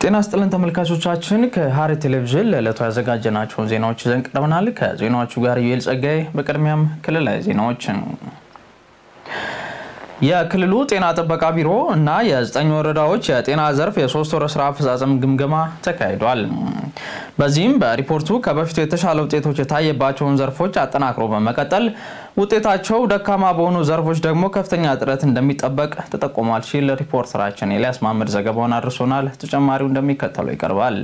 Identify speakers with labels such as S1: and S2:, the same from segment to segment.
S1: ጤና ስጥልን ተመልካቾቻችን፣ ከሐረሪ ቴሌቪዥን ለዕለቱ ያዘጋጀናቸውን ዜናዎች ይዘን ቀርበናል። ከዜናዎቹ ጋር ዩኤል ጸጋይ። በቅድሚያም ክልላዊ ዜናዎችን የክልሉ ጤና ጥበቃ ቢሮ እና የዘጠኝ ወረዳዎች የጤና ዘርፍ የሶስት ወር ስራ አፈጻጸም ግምገማ ተካሂዷል። በዚህም በሪፖርቱ ከበፊቱ የተሻለ ውጤቶች የታየባቸውን ዘርፎች አጠናክሮ በመቀጠል ውጤታቸው ደካማ በሆኑ ዘርፎች ደግሞ ከፍተኛ ጥረት እንደሚጠበቅ ተጠቁሟል ሲል ሪፖርተራችን ኤልያስ ማመድ ዘገባውን አድርሶናል። ተጨማሪው እንደሚከተለው ይቀርባል።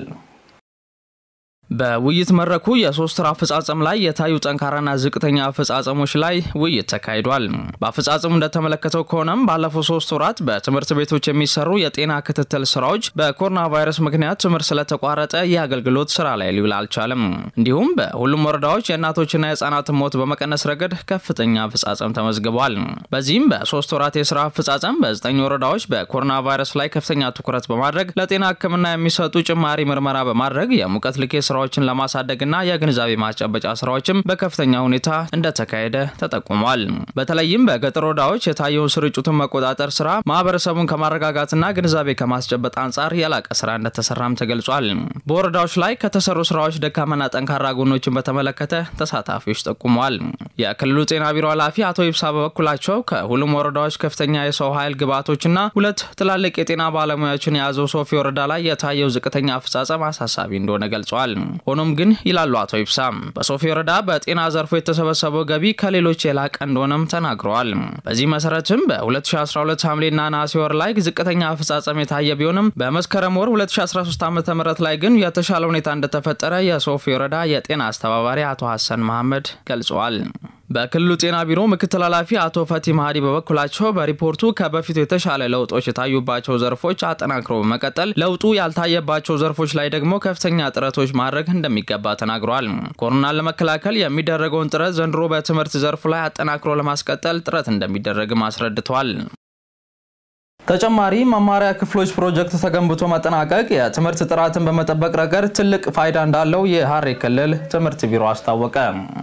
S1: በውይይት መድረኩ የሶስት ወር አፈጻጸም ላይ የታዩ ጠንካራና ዝቅተኛ አፈጻጸሞች ላይ ውይይት ተካሂዷል። በአፈጻጸሙ እንደተመለከተው ከሆነም ባለፉት ሶስት ወራት በትምህርት ቤቶች የሚሰሩ የጤና ክትትል ስራዎች በኮሮና ቫይረስ ምክንያት ትምህርት ስለተቋረጠ የአገልግሎት ስራ ላይ ሊውል አልቻለም። እንዲሁም በሁሉም ወረዳዎች የእናቶችና የህጻናትን ሞት በመቀነስ ረገድ ከፍተኛ አፈጻጸም ተመዝግቧል። በዚህም በሶስት ወራት የስራ አፈጻጸም በዘጠኝ ወረዳዎች በኮሮና ቫይረስ ላይ ከፍተኛ ትኩረት በማድረግ ለጤና ሕክምና የሚሰጡ ጭማሪ ምርመራ በማድረግ የሙቀት ልኬት ስራ ስራዎችን ለማሳደግና የግንዛቤ ማስጨበጫ ስራዎችም በከፍተኛ ሁኔታ እንደተካሄደ ተጠቁሟል። በተለይም በገጠር ወረዳዎች የታየውን ስርጭቱን መቆጣጠር ስራ ማህበረሰቡን ከማረጋጋትና ግንዛቤ ከማስጨበጥ አንጻር የላቀ ስራ እንደተሰራም ተገልጿል። በወረዳዎች ላይ ከተሰሩ ስራዎች ደካማና ጠንካራ ጎኖችን በተመለከተ ተሳታፊዎች ጠቁመዋል። የክልሉ ጤና ቢሮ ኃላፊ አቶ ይብሳ በበኩላቸው ከሁሉም ወረዳዎች ከፍተኛ የሰው ኃይል ግብዓቶችና ሁለት ትላልቅ የጤና ባለሙያዎችን የያዘው ሶፊ ወረዳ ላይ የታየው ዝቅተኛ አፈጻጸም አሳሳቢ እንደሆነ ገልጿል። ሆኖም ግን ይላሉ አቶ ይብሳም በሶፊ ወረዳ በጤና ዘርፉ የተሰበሰበው ገቢ ከሌሎች የላቀ እንደሆነም ተናግረዋል። በዚህ መሰረትም በ2012 ሐምሌና ነሐሴ ወር ላይ ዝቅተኛ አፈጻጸም የታየ ቢሆንም በመስከረም ወር 2013 ዓ ም ላይ ግን የተሻለ ሁኔታ እንደተፈጠረ የሶፊ ወረዳ የጤና አስተባባሪ አቶ ሀሰን መሐመድ ገልጸዋል። በክልሉ ጤና ቢሮ ምክትል ኃላፊ አቶ ፈቲ ማሃዲ በበኩላቸው በሪፖርቱ ከበፊቱ የተሻለ ለውጦች የታዩባቸው ዘርፎች አጠናክሮ በመቀጠል ለውጡ ያልታየባቸው ዘርፎች ላይ ደግሞ ከፍተኛ ጥረቶች ማድረግ እንደሚገባ ተናግረዋል። ኮሮናን ለመከላከል የሚደረገውን ጥረት ዘንድሮ በትምህርት ዘርፉ ላይ አጠናክሮ ለማስቀጠል ጥረት እንደሚደረግም አስረድተዋል። ተጨማሪ መማሪያ ክፍሎች ፕሮጀክት ተገንብቶ መጠናቀቅ የትምህርት ጥራትን በመጠበቅ ረገድ ትልቅ ፋይዳ እንዳለው የሐረሪ ክልል ትምህርት ቢሮ አስታወቀ።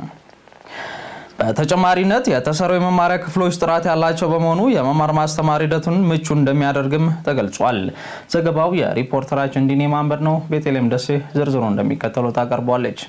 S1: በተጨማሪነት የተሰሩ የመማሪያ ክፍሎች ጥራት ያላቸው በመሆኑ የመማር ማስተማር ሂደቱን ምቹ እንደሚያደርግም ተገልጿል። ዘገባው የሪፖርተራችን ዲኔ ማንበድ ነው። ቤተልሔም ደሴ ዝርዝሩ እንደሚከተለው ታቀርቧለች።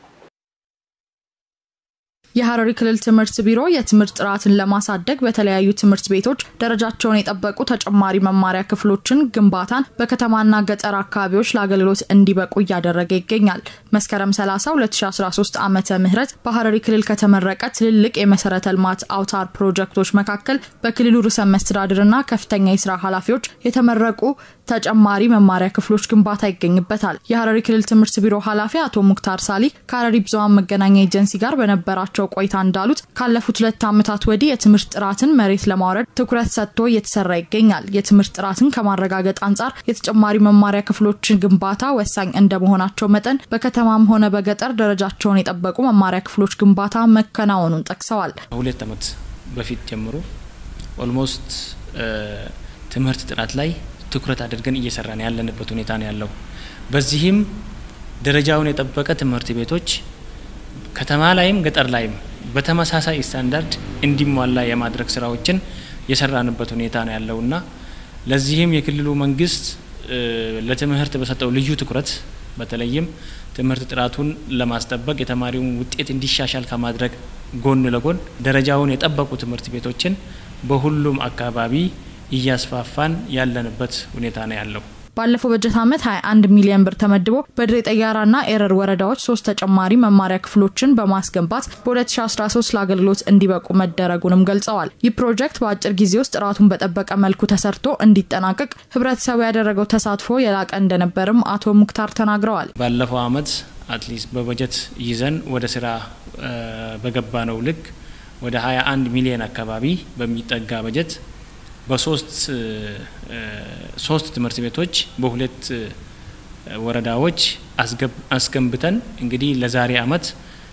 S2: የሐረሪ ክልል ትምህርት ቢሮ የትምህርት ጥራትን ለማሳደግ በተለያዩ ትምህርት ቤቶች ደረጃቸውን የጠበቁ ተጨማሪ መማሪያ ክፍሎችን ግንባታን በከተማና ገጠር አካባቢዎች ለአገልግሎት እንዲበቁ እያደረገ ይገኛል። መስከረም 30 2013 ዓመተ ምህረት በሐረሪ ክልል ከተመረቀ ትልልቅ የመሰረተ ልማት አውታር ፕሮጀክቶች መካከል በክልሉ ርዕሰ መስተዳድርና ከፍተኛ የስራ ኃላፊዎች የተመረቁ ተጨማሪ መማሪያ ክፍሎች ግንባታ ይገኝበታል። የሐረሪ ክልል ትምህርት ቢሮ ኃላፊ አቶ ሙክታር ሳሊ ከሐረሪ ብዙሃን መገናኛ ኤጀንሲ ጋር በነበራቸው ቆይታ እንዳሉት ካለፉት ሁለት ዓመታት ወዲህ የትምህርት ጥራትን መሬት ለማውረድ ትኩረት ሰጥቶ እየተሰራ ይገኛል። የትምህርት ጥራትን ከማረጋገጥ አንጻር የተጨማሪ መማሪያ ክፍሎችን ግንባታ ወሳኝ እንደመሆናቸው መጠን በከተማም ሆነ በገጠር ደረጃቸውን የጠበቁ መማሪያ ክፍሎች ግንባታ መከናወኑን ጠቅሰዋል።
S3: ሁለት ዓመት በፊት ጀምሮ ኦልሞስት ትምህርት ጥራት ላይ ትኩረት አድርገን እየሰራን ያለንበት ሁኔታ ነው ያለው። በዚህም ደረጃውን የጠበቀ ትምህርት ቤቶች ከተማ ላይም ገጠር ላይም በተመሳሳይ ስታንዳርድ እንዲሟላ የማድረግ ስራዎችን የሰራንበት ሁኔታ ነው ያለውና ለዚህም የክልሉ መንግስት ለትምህርት በሰጠው ልዩ ትኩረት በተለይም ትምህርት ጥራቱን ለማስጠበቅ የተማሪውን ውጤት እንዲሻሻል ከማድረግ ጎን ለጎን ደረጃውን የጠበቁ ትምህርት ቤቶችን በሁሉም አካባቢ እያስፋፋን ያለንበት ሁኔታ ነው ያለው።
S2: ባለፈው በጀት ዓመት 21 ሚሊዮን ብር ተመድቦ በድሬ ጠያራና ኤረር ወረዳዎች ሶስት ተጨማሪ መማሪያ ክፍሎችን በማስገንባት በ2013 ለአገልግሎት እንዲበቁ መደረጉንም ገልጸዋል። ይህ ፕሮጀክት በአጭር ጊዜ ውስጥ ጥራቱን በጠበቀ መልኩ ተሰርቶ እንዲጠናቀቅ ህብረተሰቡ ያደረገው ተሳትፎ የላቀ እንደነበርም አቶ ሙክታር ተናግረዋል።
S3: ባለፈው ዓመት አትሊስት በበጀት ይዘን ወደ ስራ በገባ ነው ልክ ወደ 21 ሚሊዮን አካባቢ በሚጠጋ በጀት በሶስት ሶስት ትምህርት ቤቶች በሁለት ወረዳዎች አስገንብተን እንግዲህ ለዛሬ አመት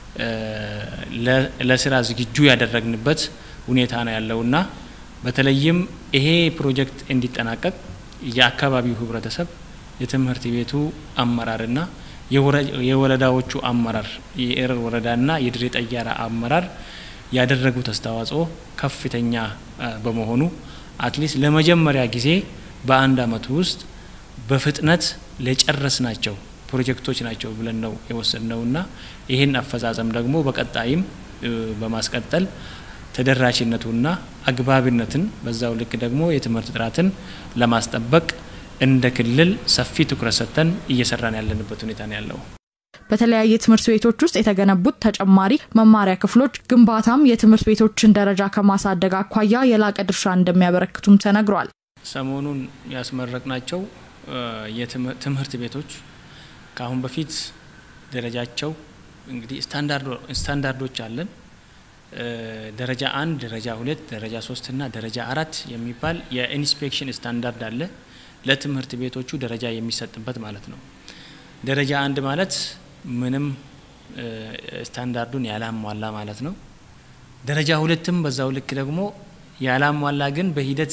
S3: ለስራ ዝግጁ ያደረግንበት ሁኔታ ነው ያለውና በተለይም ይሄ ፕሮጀክት እንዲጠናቀቅ የአካባቢው ህብረተሰብ፣ የትምህርት ቤቱ አመራርና የወረዳዎቹ አመራር የኤረር ወረዳና የድሬ ጠያራ አመራር ያደረጉት አስተዋጽኦ ከፍተኛ በመሆኑ አትሊስት ለመጀመሪያ ጊዜ በአንድ አመት ውስጥ በፍጥነት ለጨረስ ናቸው ፕሮጀክቶች ናቸው ብለን ነው የወሰድነውና ይህን አፈጻጸም ደግሞ በቀጣይም በማስቀጠል ተደራሽነቱና አግባብነትን በዛው ልክ ደግሞ የትምህርት ጥራትን ለማስጠበቅ እንደ ክልል ሰፊ ትኩረት ሰጥተን እየሰራን ያለንበት ሁኔታ ነው ያለው።
S2: በተለያየ ትምህርት ቤቶች ውስጥ የተገነቡት ተጨማሪ መማሪያ ክፍሎች ግንባታም የትምህርት ቤቶችን ደረጃ ከማሳደግ አኳያ የላቀ ድርሻ እንደሚያበረክቱም ተነግሯል።
S3: ሰሞኑን ያስመረቅናቸው የትምህርት ቤቶች ከአሁን በፊት ደረጃቸው እንግዲህ ስታንዳርዶች አለን። ደረጃ አንድ፣ ደረጃ ሁለት፣ ደረጃ ሶስት እና ደረጃ አራት የሚባል የኢንስፔክሽን ስታንዳርድ አለ ለትምህርት ቤቶቹ ደረጃ የሚሰጥበት ማለት ነው። ደረጃ አንድ ማለት ምንም ስታንዳርዱን ያላሟላ ማለት ነው። ደረጃ ሁለትም በዛው ልክ ደግሞ ያላሟላ ግን በሂደት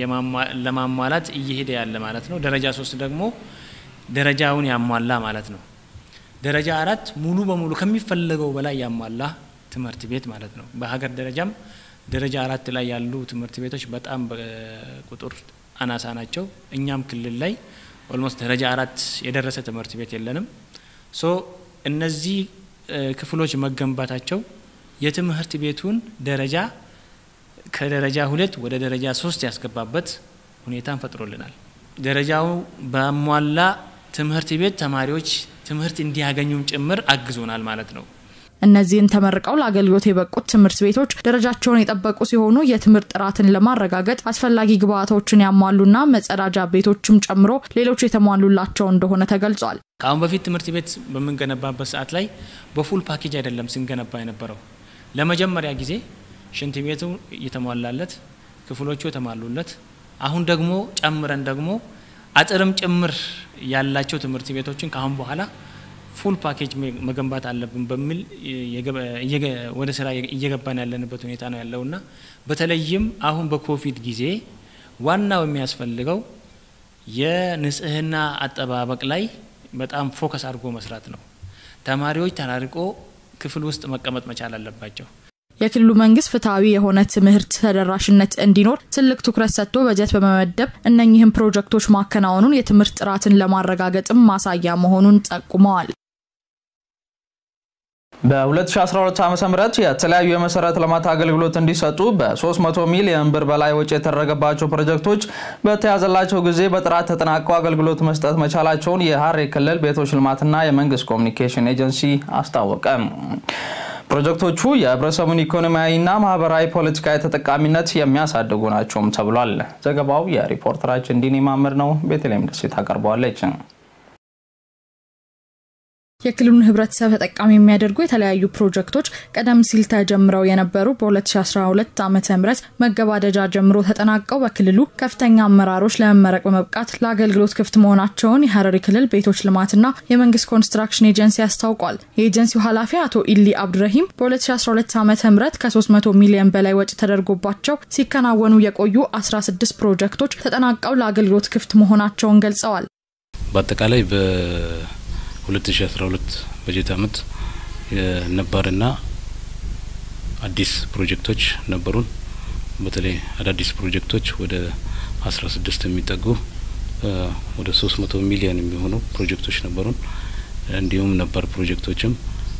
S3: ለማሟላት እየሄደ ያለ ማለት ነው። ደረጃ ሶስት ደግሞ ደረጃውን ያሟላ ማለት ነው። ደረጃ አራት ሙሉ በሙሉ ከሚፈለገው በላይ ያሟላ ትምህርት ቤት ማለት ነው። በሀገር ደረጃም ደረጃ አራት ላይ ያሉ ትምህርት ቤቶች በጣም በቁጥር አናሳ ናቸው። እኛም ክልል ላይ ኦልሞስት ደረጃ አራት የደረሰ ትምህርት ቤት የለንም። ሶ እነዚህ ክፍሎች መገንባታቸው የትምህርት ቤቱን ደረጃ ከደረጃ ሁለት ወደ ደረጃ ሶስት ያስገባበት ሁኔታን ፈጥሮልናል። ደረጃው በሟላ ትምህርት ቤት ተማሪዎች ትምህርት እንዲያገኙም ጭምር አግዞናል ማለት ነው።
S2: እነዚህን ተመርቀው ለአገልግሎት የበቁት ትምህርት ቤቶች ደረጃቸውን የጠበቁ ሲሆኑ የትምህርት ጥራትን ለማረጋገጥ አስፈላጊ ግብዓቶችን ያሟሉና መጸዳጃ ቤቶችም ጨምሮ ሌሎች የተሟሉላቸው እንደሆነ ተገልጿል።
S3: ከአሁን በፊት ትምህርት ቤት በምንገነባበት ሰዓት ላይ በፉል ፓኬጅ አይደለም ስንገነባ የነበረው። ለመጀመሪያ ጊዜ ሽንት ቤቱ እየተሟላለት፣ ክፍሎቹ የተሟሉለት፣ አሁን ደግሞ ጨምረን ደግሞ አጥርም ጭምር ያላቸው ትምህርት ቤቶችን ከአሁን በኋላ ፉል ፓኬጅ መገንባት አለብን በሚል ወደ ስራ እየገባን ያለንበት ሁኔታ ነው ያለውና በተለይም አሁን በኮቪድ ጊዜ ዋናው የሚያስፈልገው የንጽህና አጠባበቅ ላይ በጣም ፎከስ አድርጎ መስራት ነው። ተማሪዎች ተራርቆ ክፍል ውስጥ መቀመጥ መቻል አለባቸው።
S2: የክልሉ መንግስት ፍትሐዊ የሆነ ትምህርት ተደራሽነት እንዲኖር ትልቅ ትኩረት ሰጥቶ በጀት በመመደብ እነኚህም ፕሮጀክቶች ማከናወኑን የትምህርት ጥራትን ለማረጋገጥም ማሳያ መሆኑን ጠቁመዋል።
S1: በ2012 ዓ ም የተለያዩ የመሰረተ ልማት አገልግሎት እንዲሰጡ በ300 ሚሊዮን ብር በላይ ወጪ የተደረገባቸው ፕሮጀክቶች በተያዘላቸው ጊዜ በጥራት ተጠናቀው አገልግሎት መስጠት መቻላቸውን የሐረሪ ክልል ቤቶች ልማትና የመንግስት ኮሚኒኬሽን ኤጀንሲ አስታወቀ። ፕሮጀክቶቹ የህብረተሰቡን ኢኮኖሚያዊና ማህበራዊ ፖለቲካዊ ተጠቃሚነት የሚያሳድጉ ናቸውም ተብሏል። ዘገባው የሪፖርተራችን ዲኒ ማምር ነው። ቤተልሔም ደሴ ታቀርበዋለች።
S2: የክልሉን ህብረተሰብ ተጠቃሚ የሚያደርጉ የተለያዩ ፕሮጀክቶች ቀደም ሲል ተጀምረው የነበሩ በ2012 ዓ ም መገባደጃ ጀምሮ ተጠናቀው በክልሉ ከፍተኛ አመራሮች ለመመረቅ በመብቃት ለአገልግሎት ክፍት መሆናቸውን የሐረሪ ክልል ቤቶች ልማትና የመንግስት ኮንስትራክሽን ኤጀንሲ አስታውቋል። የኤጀንሲው ኃላፊ አቶ ኢሊ አብዱረሂም በ2012 ዓ ም ከ300 ሚሊዮን በላይ ወጪ ተደርጎባቸው ሲከናወኑ የቆዩ 16 ፕሮጀክቶች ተጠናቀው ለአገልግሎት ክፍት መሆናቸውን ገልጸዋል።
S4: በአጠቃላይ በ 2012 በጀት አመት ነባርና አዲስ ፕሮጀክቶች ነበሩን። በተለይ አዳዲስ ፕሮጀክቶች ወደ 16 የሚጠጉ ወደ 300 ሚሊዮን የሚሆኑ ፕሮጀክቶች ነበሩን። እንዲሁም ነባር ፕሮጀክቶችም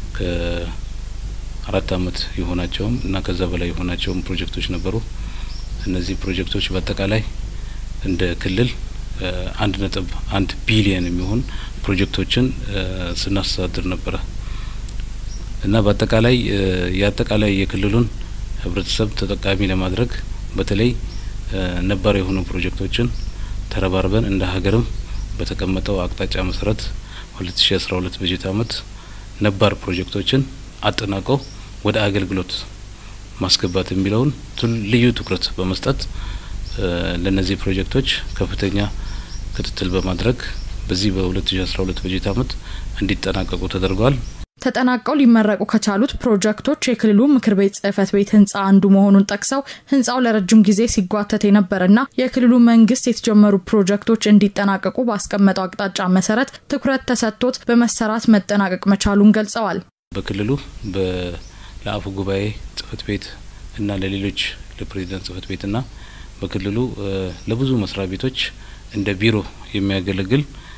S4: ከአራት አመት የሆናቸውም እና ከዛ በላይ የሆናቸውም ፕሮጀክቶች ነበሩ። እነዚህ ፕሮጀክቶች በአጠቃላይ እንደ ክልል አንድ ነጥብ አንድ ቢሊየን የሚሆን ፕሮጀክቶችን ስናስተዳድር ነበረ እና በአጠቃላይ የአጠቃላይ የክልሉን ህብረተሰብ ተጠቃሚ ለማድረግ በተለይ ነባር የሆኑ ፕሮጀክቶችን ተረባርበን እንደ ሀገርም በተቀመጠው አቅጣጫ መሰረት 2012 በጀት አመት ነባር ፕሮጀክቶችን አጠናቀው ወደ አገልግሎት ማስገባት የሚለውን ልዩ ትኩረት በመስጠት ለነዚህ ፕሮጀክቶች ከፍተኛ ክትትል በማድረግ በዚህ በ2012 በጀት አመት እንዲጠናቀቁ ተደርጓል።
S2: ተጠናቀው ሊመረቁ ከቻሉት ፕሮጀክቶች የክልሉ ምክር ቤት ጽህፈት ቤት ህንፃ አንዱ መሆኑን ጠቅሰው ህንፃው ለረጅም ጊዜ ሲጓተት የነበረና የክልሉ መንግስት የተጀመሩ ፕሮጀክቶች እንዲጠናቀቁ ባስቀመጠው አቅጣጫ መሰረት ትኩረት ተሰጥቶት በመሰራት መጠናቀቅ መቻሉን ገልጸዋል።
S4: በክልሉ ለአፈ ጉባኤ ጽህፈት ቤት እና ለሌሎች ለፕሬዚዳንት ጽህፈት ቤትና በክልሉ ለብዙ መስሪያ ቤቶች እንደ ቢሮ የሚያገለግል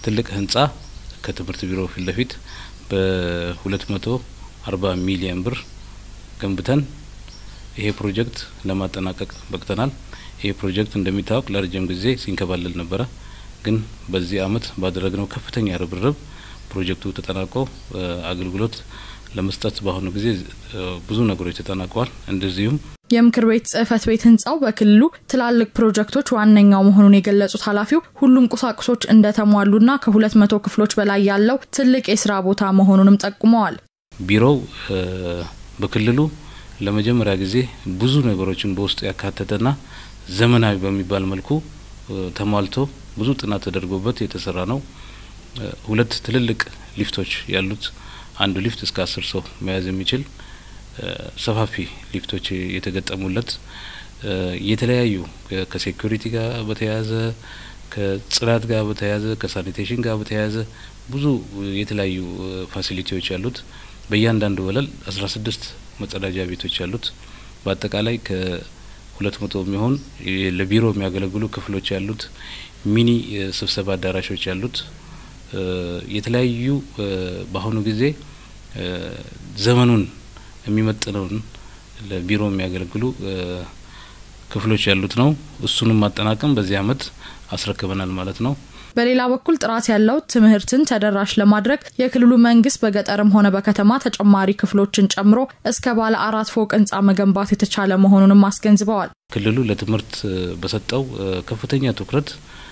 S4: ትልቅ ህንጻ ከትምህርት ቢሮ ፊት ለፊት በሁለት መቶ አርባ ሚሊየን ብር ገንብተን ይሄ ፕሮጀክት ለማጠናቀቅ በቅተናል። ይሄ ፕሮጀክት እንደሚታወቅ ለረጅም ጊዜ ሲንከባለል ነበረ። ግን በዚህ አመት ባደረግነው ከፍተኛ ርብርብ ፕሮጀክቱ ተጠናቆ አገልግሎት ለመስጠት በአሁኑ ጊዜ ብዙ ነገሮች ተጠናቀዋል። እንደዚሁም
S2: የምክር ቤት ጽህፈት ቤት ህንጻው በክልሉ ትላልቅ ፕሮጀክቶች ዋነኛው መሆኑን የገለጹት ኃላፊው ሁሉም ቁሳቁሶች እንደተሟሉና ከሁለት መቶ ክፍሎች በላይ ያለው ትልቅ የስራ ቦታ መሆኑንም ጠቁመዋል።
S4: ቢሮው በክልሉ ለመጀመሪያ ጊዜ ብዙ ነገሮችን በውስጡ ያካተተና ዘመናዊ በሚባል መልኩ ተሟልቶ ብዙ ጥናት ተደርጎበት የተሰራ ነው። ሁለት ትልልቅ ሊፍቶች ያሉት አንዱ ሊፍት እስከ አስር ሰው መያዝ የሚችል ሰፋፊ ሊፍቶች የተገጠሙለት የተለያዩ ከሴኩሪቲ ጋር በተያያዘ ከጽዳት ጋር በተያያዘ ከሳኒቴሽን ጋር በተያያዘ ብዙ የተለያዩ ፋሲሊቲዎች ያሉት በእያንዳንዱ ወለል አስራ ስድስት መጸዳጃ ቤቶች ያሉት በአጠቃላይ ከሁለት መቶ የሚሆን ለቢሮ የሚያገለግሉ ክፍሎች ያሉት ሚኒ ስብሰባ አዳራሾች ያሉት የተለያዩ በአሁኑ ጊዜ ዘመኑን የሚመጥነውን ለቢሮ የሚያገለግሉ ክፍሎች ያሉት ነው። እሱንም ማጠናቀም በዚህ አመት አስረክበናል ማለት ነው።
S2: በሌላ በኩል ጥራት ያለው ትምህርትን ተደራሽ ለማድረግ የክልሉ መንግስት በገጠርም ሆነ በከተማ ተጨማሪ ክፍሎችን ጨምሮ እስከ ባለ አራት ፎቅ ህንፃ መገንባት የተቻለ መሆኑንም አስገንዝበዋል።
S4: ክልሉ ለትምህርት በሰጠው ከፍተኛ ትኩረት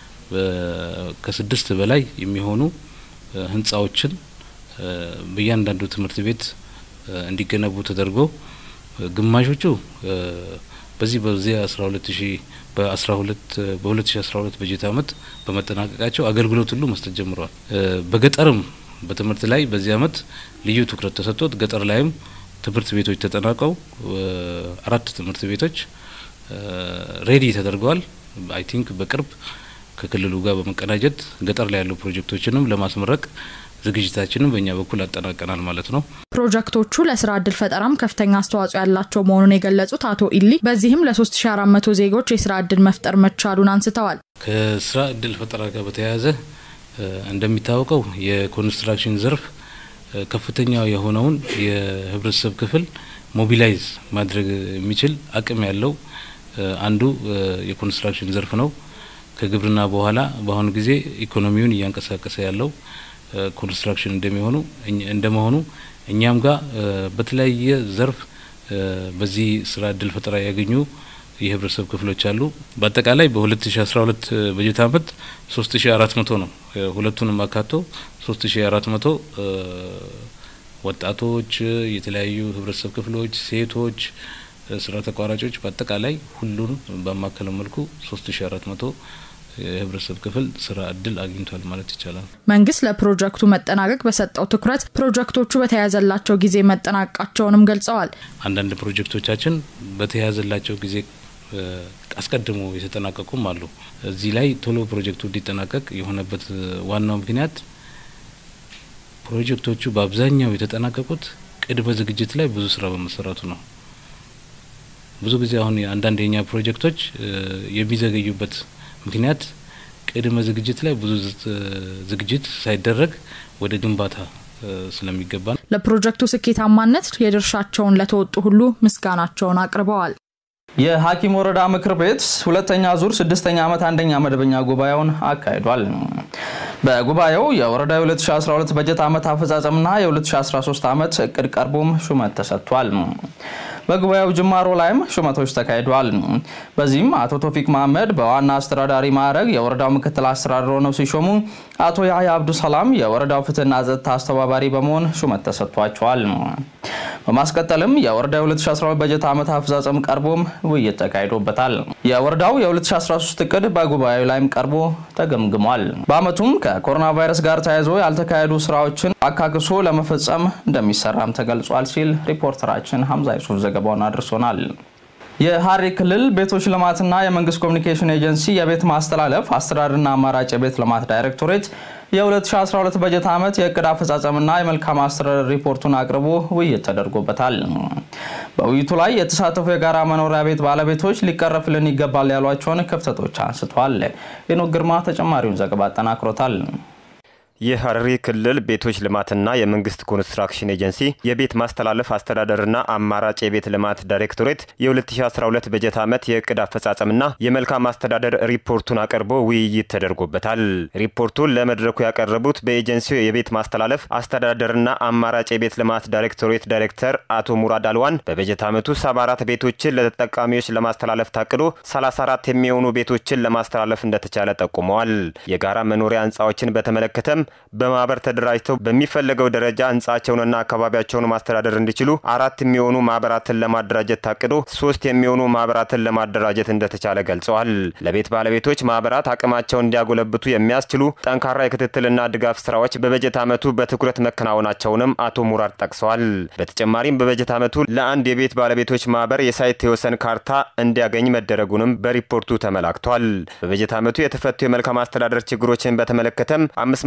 S4: ከስድስት በላይ የሚሆኑ ህንፃዎችን በእያንዳንዱ ትምህርት ቤት እንዲገነቡ ተደርጎ ግማሾቹ በዚህ በዚህ አስራ ሁለት ሺ በአስራ ሁለት በሁለት ሺ አስራ ሁለት በጀት አመት በመጠናቀቃቸው አገልግሎት ሁሉ መስጠት ጀምረዋል። በገጠርም በትምህርት ላይ በዚህ አመት ልዩ ትኩረት ተሰጥቶት ገጠር ላይም ትምህርት ቤቶች ተጠናቀው አራት ትምህርት ቤቶች ሬዲ ተደርገዋል። አይ ቲንክ በቅርብ ከክልሉ ጋር በመቀናጀት ገጠር ላይ ያሉ ፕሮጀክቶችንም ለማስመረቅ ዝግጅታችንን በእኛ በኩል አጠናቀናል ማለት ነው።
S2: ፕሮጀክቶቹ ለስራ እድል ፈጠራም ከፍተኛ አስተዋጽኦ ያላቸው መሆኑን የገለጹት አቶ ኢሊ በዚህም ለ3400 ዜጎች የስራ እድል መፍጠር መቻሉን አንስተዋል።
S4: ከስራ እድል ፈጠራ ጋር በተያያዘ እንደሚታወቀው የኮንስትራክሽን ዘርፍ ከፍተኛ የሆነውን የህብረተሰብ ክፍል ሞቢላይዝ ማድረግ የሚችል አቅም ያለው አንዱ የኮንስትራክሽን ዘርፍ ነው። ከግብርና በኋላ በአሁኑ ጊዜ ኢኮኖሚውን እያንቀሳቀሰ ያለው ኮንስትራክሽን እንደሚሆኑ እንደመሆኑ እኛም ጋር በተለያየ ዘርፍ በዚህ ስራ እድል ፈጠራ ያገኙ የህብረተሰብ ክፍሎች አሉ። በአጠቃላይ በ2012 በጀት አመት 3400 ነው። ሁለቱንም አካቶ 3400 ወጣቶች፣ የተለያዩ ህብረተሰብ ክፍሎች፣ ሴቶች፣ ስራ ተቋራጮች በአጠቃላይ ሁሉን ባማከለ መልኩ 3400 የህብረተሰብ ክፍል ስራ እድል አግኝቷል ማለት ይቻላል።
S2: መንግስት ለፕሮጀክቱ መጠናቀቅ በሰጠው ትኩረት ፕሮጀክቶቹ በተያያዘላቸው ጊዜ መጠናቀቃቸውንም ገልጸዋል።
S4: አንዳንድ ፕሮጀክቶቻችን በተያያዘላቸው ጊዜ አስቀድሞ የተጠናቀቁም አሉ። እዚህ ላይ ቶሎ ፕሮጀክቱ እንዲጠናቀቅ የሆነበት ዋናው ምክንያት ፕሮጀክቶቹ በአብዛኛው የተጠናቀቁት ቅድመ ዝግጅት ላይ ብዙ ስራ በመሰራቱ ነው። ብዙ ጊዜ አሁን አንዳንድ የኛ ፕሮጀክቶች የሚዘገዩበት ምክንያት ቅድመ ዝግጅት ላይ ብዙ ዝግጅት ሳይደረግ ወደ ግንባታ ስለሚገባ ነው።
S2: ለፕሮጀክቱ ስኬታማነት የድርሻቸውን ለተወጡ ሁሉ ምስጋናቸውን አቅርበዋል።
S1: የሀኪም ወረዳ ምክር ቤት ሁለተኛ ዙር ስድስተኛ ዓመት አንደኛ መደበኛ ጉባኤውን አካሂዷል። በጉባኤው የወረዳ 2012 በጀት ዓመት አፈጻጸምና የ2013 ዓመት እቅድ ቀርቦም ሹመት ተሰጥቷል። በጉባኤው ጅማሮ ላይም ሹመቶች ተካሂደዋል። በዚህም አቶ ቶፊቅ መሀመድ በዋና አስተዳዳሪ ማዕረግ የወረዳው ምክትል አስተዳደር ሆነው ሲሾሙ፣ አቶ ያህያ አብዱ ሰላም የወረዳው ፍትህና ጸጥታ አስተባባሪ በመሆን ሹመት ተሰጥቷቸዋል። በማስቀጠልም የወረዳው 2012 በጀት ዓመት አፈጻጸም ቀርቦም ውይይት ተካሂዶበታል። የወረዳው የ2013 እቅድ በጉባኤው ላይም ቀርቦ ተገምግሟል። በአመቱም ከኮሮና ቫይረስ ጋር ተያይዞ ያልተካሄዱ ስራዎችን አካክሶ ለመፈጸም እንደሚሰራም ተገልጿል ሲል ሪፖርተራችን ሀምዛ ዩሱፍ ዘገባውን አድርሶናል። የሀረሪ ክልል ቤቶች ልማትና የመንግስት ኮሚኒኬሽን ኤጀንሲ የቤት ማስተላለፍ አስተዳደርና አማራጭ የቤት ልማት ዳይሬክቶሬት የ2012 በጀት ዓመት የእቅድ አፈጻጸምና የመልካም አስተዳደር ሪፖርቱን አቅርቦ ውይይት ተደርጎበታል። በውይይቱ ላይ የተሳተፉ የጋራ መኖሪያ ቤት ባለቤቶች ሊቀረፍልን ይገባል ያሏቸውን ክፍተቶች አንስቷል። ሄኖክ ግርማ ተጨማሪውን ዘገባ አጠናክሮታል።
S5: የሐረሪ ክልል ቤቶች ልማትና የመንግስት ኮንስትራክሽን ኤጀንሲ የቤት ማስተላለፍ አስተዳደርና አማራጭ የቤት ልማት ዳይሬክቶሬት የ2012 በጀት ዓመት የእቅድ አፈጻጸምና የመልካም አስተዳደር ሪፖርቱን አቅርቦ ውይይት ተደርጎበታል። ሪፖርቱን ለመድረኩ ያቀረቡት በኤጀንሲው የቤት ማስተላለፍ አስተዳደርና አማራጭ የቤት ልማት ዳይሬክቶሬት ዳይሬክተር አቶ ሙራድ አልዋን በበጀት ዓመቱ 74 ቤቶችን ለተጠቃሚዎች ለማስተላለፍ ታቅዶ 34 የሚሆኑ ቤቶችን ለማስተላለፍ እንደተቻለ ጠቁመዋል። የጋራ መኖሪያ ህንፃዎችን በተመለከተም በማህበር ተደራጅተው በሚፈለገው ደረጃ ህንጻቸውንና አካባቢያቸውን ማስተዳደር እንዲችሉ አራት የሚሆኑ ማህበራትን ለማደራጀት ታቅዶ ሶስት የሚሆኑ ማህበራትን ለማደራጀት እንደተቻለ ገልጸዋል። ለቤት ባለቤቶች ማህበራት አቅማቸውን እንዲያጎለብቱ የሚያስችሉ ጠንካራ የክትትልና ድጋፍ ስራዎች በበጀት ዓመቱ በትኩረት መከናወናቸውንም አቶ ሙራድ ጠቅሰዋል። በተጨማሪም በበጀት ዓመቱ ለአንድ የቤት ባለቤቶች ማህበር የሳይት የወሰን ካርታ እንዲያገኝ መደረጉንም በሪፖርቱ ተመላክቷል። በበጀት ዓመቱ የተፈቱ የመልካም አስተዳደር ችግሮችን በተመለከተም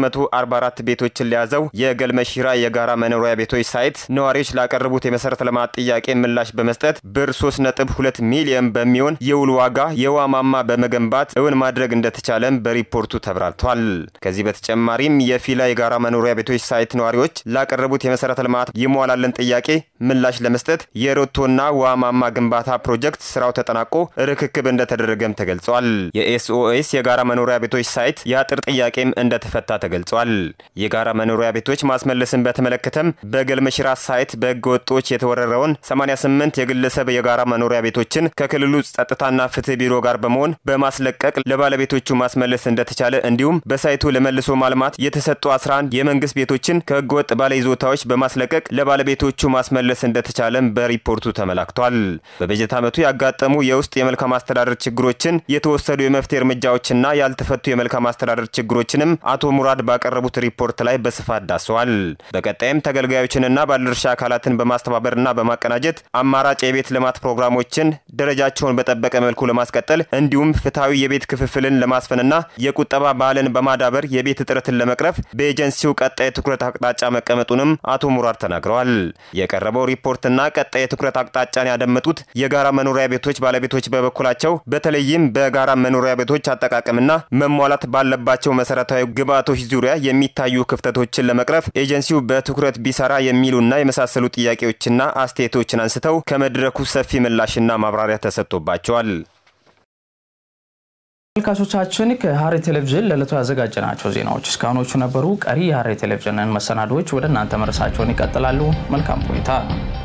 S5: 544 ቤቶችን ለያዘው የገልመሺራ የጋራ መኖሪያ ቤቶች ሳይት ነዋሪዎች ላቀረቡት የመሰረተ ልማት ጥያቄ ምላሽ በመስጠት ብር 3.2 ሚሊዮን በሚሆን የውል ዋጋ የውሃ ማማ በመገንባት እውን ማድረግ እንደተቻለም በሪፖርቱ ተብራርቷል። ከዚህ በተጨማሪም የፊላ የጋራ መኖሪያ ቤቶች ሳይት ነዋሪዎች ላቀረቡት የመሰረተ ልማት ይሟላልን ጥያቄ ምላሽ ለመስጠት የሮቶና ውሃ ማማ ግንባታ ፕሮጀክት ስራው ተጠናቆ ርክክብ እንደተደረገም ተገልጿል። የኤስኦኤስ የጋራ መኖሪያ ቤቶች ሳይት የአጥር ጥያቄም እንደተፈታ ተገልጿል። የጋራ መኖሪያ ቤቶች ማስመለስን በተመለከተም በገልመሽራ ሳይት በህገ ወጦች የተወረረውን 88 የግለሰብ የጋራ መኖሪያ ቤቶችን ከክልሉ ጸጥታና ፍትህ ቢሮ ጋር በመሆን በማስለቀቅ ለባለቤቶቹ ማስመለስ እንደተቻለ እንዲሁም በሳይቱ ለመልሶ ማልማት የተሰጡ 11 የመንግስት ቤቶችን ከህገ ወጥ ባለይዞታዎች በማስለቀቅ ለባለቤቶቹ ማስመለስ እንደተቻለም በሪፖርቱ ተመላክቷል። በበጀት ዓመቱ ያጋጠሙ የውስጥ የመልካም አስተዳደር ችግሮችን የተወሰዱ የመፍትሄ እርምጃዎችና ያልተፈቱ የመልካም አስተዳደር ችግሮችንም አቶ ሙራድ ባቀረቡት ሪፖርት ላይ በስፋት ዳሰዋል። በቀጣይም ተገልጋዮችንና ባለድርሻ አካላትን በማስተባበርና በማቀናጀት አማራጭ የቤት ልማት ፕሮግራሞችን ደረጃቸውን በጠበቀ መልኩ ለማስቀጠል እንዲሁም ፍትሐዊ የቤት ክፍፍልን ለማስፈንና የቁጠባ ባህልን በማዳበር የቤት እጥረትን ለመቅረፍ በኤጀንሲው ቀጣይ ትኩረት አቅጣጫ መቀመጡንም አቶ ሙራድ ተናግረዋል። የቀረበው ሪፖርትና ቀጣይ የትኩረት አቅጣጫን ያደመጡት የጋራ መኖሪያ ቤቶች ባለቤቶች በበኩላቸው በተለይም በጋራ መኖሪያ ቤቶች አጠቃቀምና መሟላት ባለባቸው መሰረታዊ ግብዓቶች ዙሪያ የሚታዩ ክፍተቶችን ለመቅረፍ ኤጀንሲው በትኩረት ቢሰራ የሚሉና የመሳሰሉ ጥያቄዎችና አስተያየቶችን አንስተው ከመድረኩ ሰፊ ምላሽና ማብራሪያ ተሰጥቶባቸዋል።
S1: ተመልካቾቻችን ከሐረሪ ቴሌቪዥን ለዕለቱ ያዘጋጀናቸው ዜናዎች እስካሁኖቹ ነበሩ። ቀሪ የሐረሪ ቴሌቪዥንን መሰናዶዎች ወደ እናንተ መድረሳቸውን ይቀጥላሉ። መልካም ቆይታ